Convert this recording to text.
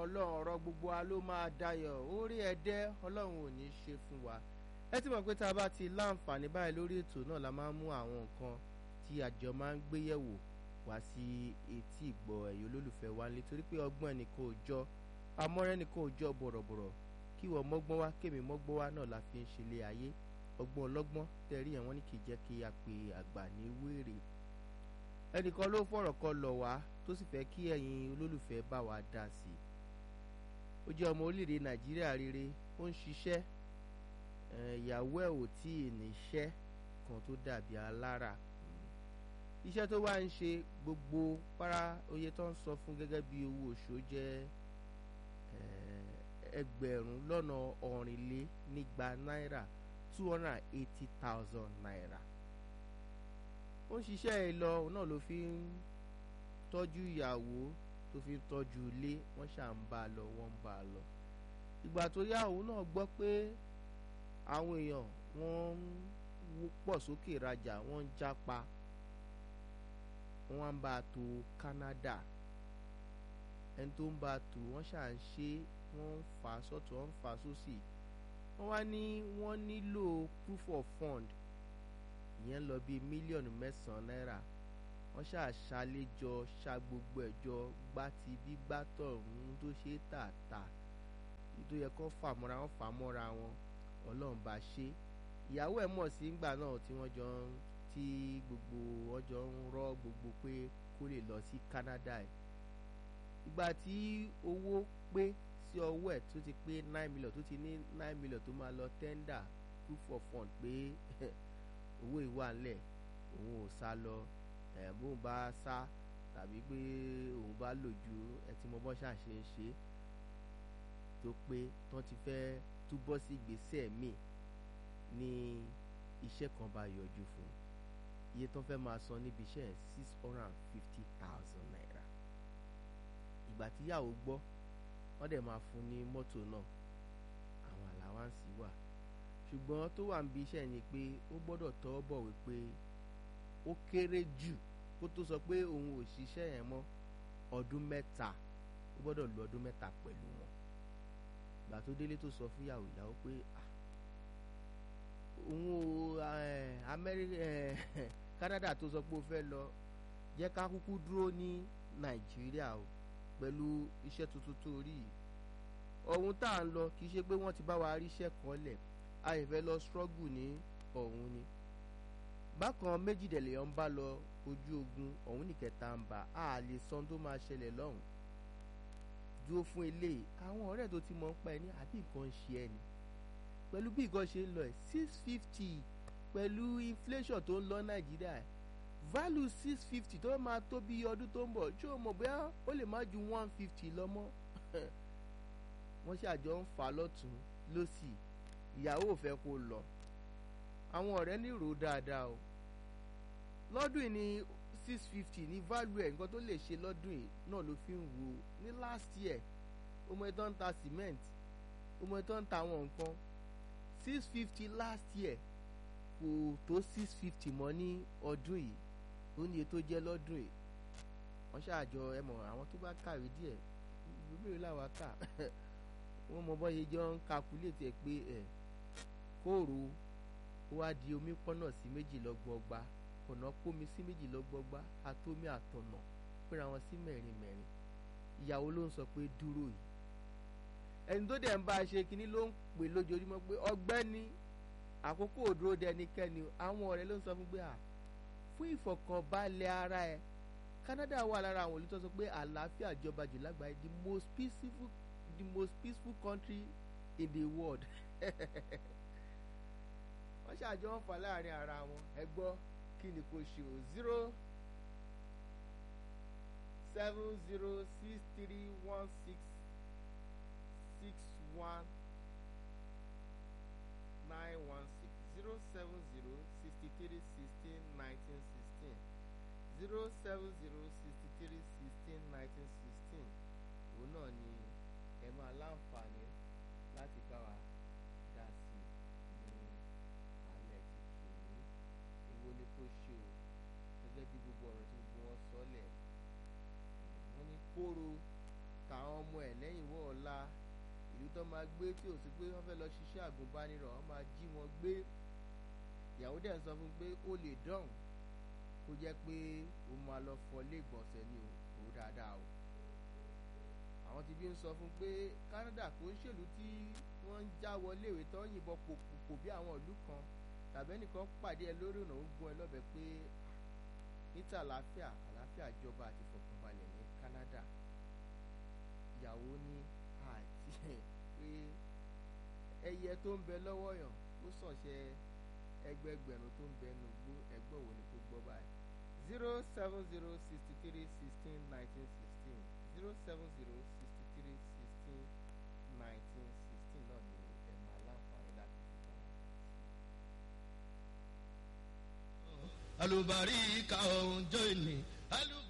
ọlọ́run ọ̀rọ̀ gbogbo wa ló máa dayọ̀ orí ẹ̀dẹ́ ọlọ́run ò ní í ṣe fún wa ẹ ti mọ̀ pé tá a bá ti láǹfààní báyìí lórí ètò náà la máa ń mú àwọn nǹkan tí àjọ máa ń gbé yẹ̀wò wá sí etí ìgbọ́ ẹ̀yọ́ olólùfẹ́ wa nítorí pé ọgbọ́n ẹnìkan ò jọ amọ́rẹ́ ẹnìkan ò jọ bọ̀rọ̀bọ̀rọ̀ kí wọ́n mọ́gbọ́n wá kémi mọ́gbọ́n wá náà la fi ń ṣe ilé ayé ọgbọ́n ọlọ́gbọ́n tẹ̀rí ẹ̀ wọ́n ní kì í jẹ́ kí a pe àgbà ní wéèrè ẹnìkan ló fọ̀rọ̀ kan lọ̀ wá tó sì fẹ́ kí ẹ̀yin olólùfẹ́ bá wa dá sí i ó jẹ́ ọmọ orílẹ̀-èdè nàìjíríà rere ó ń ṣiṣẹ́ ìyàwó ẹ̀ ò tí ì níṣẹ́ kan tó dàbí alára iṣẹ́ tó wá ń ṣe gbogbo para oye tó ń sọ fún gẹ́gẹ́ bí owó oṣù jẹ́ ẹgbẹ̀rún lọ́nà ọ̀rìnlénígba náírà two hundred and eighty thousand naira ó ń ṣiṣẹ́ ẹ lọ náà ló fi ń tọ́jú ìyàwó tó fi ń tọ́jú ilé wọ́n ṣà ń bá a lọ wọ́n ń bá a lọ ìgbà tó yá òun náà gbọ́ pé àwọn èèyàn wọ́n ń pọ̀ sókè rajà wọ́n ń jápa wọ́n wá ń bá a tó Canada ẹni tó ń bá a tó wọ́n ṣà ń ṣe wọ́n ń fà á sọ́tún wọ́n ń fà á sósì wọ́n wá ní wọ́n nílò proof of fund ìyẹn lọ bíi mílíọ̀nù mẹ́sàn-án náírà wọ́n ṣàṣàlejò ṣa gbogbo ẹ̀jọ gbá ti bí gbátọ̀ ń tó ṣe tààtà tó yẹ kó fàmọ́ra wọn fàmọ́ra wọn ọlọ́run bá ṣe ìyàwó ẹ̀ mọ̀ sí ìgbà náà tí wọ́n jọ ń tí gbogbo wọn jọ ń rọ́ gbogbo pé kó lè lọ sí Canada ẹ̀ ìgbà tí owó pé sí ọwọ́ ẹ̀ tó ti pé nine million tó ti ní nine million tó máa lọ tender proof of fund pé owó ìwà ńlẹ̀ òun ò sá lọ ẹ̀ bóun bá sá tàbí pé òun bá lò ju ẹ tí mo bọ́ ṣàṣe ń ṣe tó pé tán ti fẹ́ túbọ̀ sí ìgbésẹ̀ míì ní iṣẹ́ kan bá yọjú fún iye tán fẹ́ máa san níbi iṣẹ́ six hundred and fifty thousand naira ìgbà tíyàwó gbọ́ wọ́n dẹ̀ máa fún ní mọ́tò náà àwọn àláwáǹsì wà ṣùgbọ́n tó wà níbi iṣẹ́ ni pé ó gbọ́dọ̀ tọ́ bọ̀ wípé ó kéré jù kó tó sọ pé òun ò ṣiṣẹ́ yẹn mọ́ ọdún mẹ́ta ó gbọ́dọ̀ lo ọdún mẹ́ta pẹ̀lú wọn ìgbà tó délé tó sọ fún ìyàwó ìyàwó pé òun ò Amẹ́ríkà Canada tó sọ pé ó fẹ́ lọ jẹ́ ká kúkú dúró ní Nàìjíríà o pẹ̀lú iṣẹ́ tuntun tó rí yìí ọ̀hún tá à ń lọ kì í ṣe pé wọ́n ti bá wa ríṣẹ́ kan lẹ̀ a yẹ fẹ́ lọ struggle ní ọ̀hún ni bákan méjìdẹ̀lẹ̀ ń bá lọ ojú ogun ọ̀hún nìkẹta ń bá a lè san tó máa ṣẹlẹ̀ lọ́hùn dúró fún eléyìí àwọn ọ̀rẹ́ tó ti mọ̀ ń pa ẹni àbí nǹkan ń ṣe ẹni pẹ̀lú bí nǹkan ṣe ń lọ ẹ̀ six fifty pẹ̀lú inflation tó ń lọ Nàìjíríà value six fifty tó máa tó bí ọdún tó ń bọ̀ ṣé o mọ̀ bóyá ó lè má ju one fifty lọ mọ́ wọ́n ṣàjọ ń fà lọ́tún lọ́sì ìyàwó ò fẹ́ kó lọ àwọn ọ̀rẹ́ ní rò dáadáa o lọ́dún yìí ní six fifty ní value ẹ̀ nǹkan tó lè ṣe lọ́dún yìí náà ló fi ń wo ní last year ọmọ ẹ̀ tó ń ta cement ọmọ ẹ̀ tó ń ta àwọn nǹkan six fifty last year kò tó six fifty mọ́ ní ọdún yìí ó ní iye tó jẹ́ lọ́dún yìí wọ́n ṣàjọ ẹ mọ̀ àwọn tó bá kàwé díẹ̀ ìbéèrè làwọn kà wọ́n mọ bọ́ yẹ jọ ń calculate ẹ̀ pé ẹ̀ kóòrò ó wá di omi pọ́nà sí méjì lọ́gbọ̀ọ́gba ọ̀nà kómi sí méjì lọ́gbọ̀ọ́gba àtomi àtọ̀nà péra wọn sí mẹ́rin mẹ́rin ìyàwó ló ń sọ pé dúró yìí ẹni tó dẹ̀ ń bá a ṣe kínní ló ń pè lójoojúmọ́ pé ọgbẹ́ni àkókò òdúró dẹnikẹ́ni àwọn ọ̀rẹ́ ló ń sọ fún pé à fún ìfọ̀kànbalẹ̀ ara ẹ̀ Canada wà lára àwọn olùtọ́ sọ pé àlàáfíà jọba jù lágbàáyé the most peaceful the most peaceful country in the world wọ́n ṣàjọ ń fà láàrin ara wọn ẹ gbọ́ kí ni kò ṣe o zero seven zero six three one six six one nine one six zero seven zero sixty three sixteen nineteen sixteen zero seven zero sixty three sixteen nineteen sixteen òun náà ni ẹ máa láǹfààní láti bá wa dá sí ní alẹ́ tuntun ní èwo ni kò ṣe o gẹ́gẹ́ bí gbogbo ọ̀rọ̀ tí gbogbo wọn sọ lẹ̀ wọ́n ní kóró táwọn ọmọ ọmọ ẹ̀ lẹ́yìn wọ́ ọ̀la ìlú tó máa gbé tí ò sí pé wọ́n fẹ́ lọ ṣiṣẹ́ àgùnbánirọ̀ wọ́n máa jí wọn gbé ìyàwó dẹ̀ ń sọ fún pé ó lè dọ̀hùn kó jẹ́ pé ó máa lọ fọ ilé ìgbọ̀nsẹ̀ ni ò rò dáadáa o àwọn ti bí ń sọ fún pé Canada kò ń ṣèlú tí wọ́n ń já wọlé ìwé tó ń yìnbọn pòpò bí àwọn ìlú kan tàbí ẹnìkan pàdé ẹ lórí ọ̀nà ó gún ẹ lọ́bẹ̀ pé níta àlàáfíà àlàáfíà jọba àti ìfọ̀kànbalẹ̀ ní Canada ìyàwó ní àti pé ẹyẹ tó ń bẹ lọ́wọ́ yàn ó sànṣẹ́ ẹgbẹgbẹ̀rún tó ń bẹ nu gbó ẹgbẹ́ wo ni kò gbọ́ báyìí zero seven zero sixty three sixteen nineteen sixteen zero seven zero sixty three sixteen nineteen sixteen náà ni ẹ máa láǹfààní láti fi bá wa dá sí. alùbárí ka ọ̀hún jọ ìní.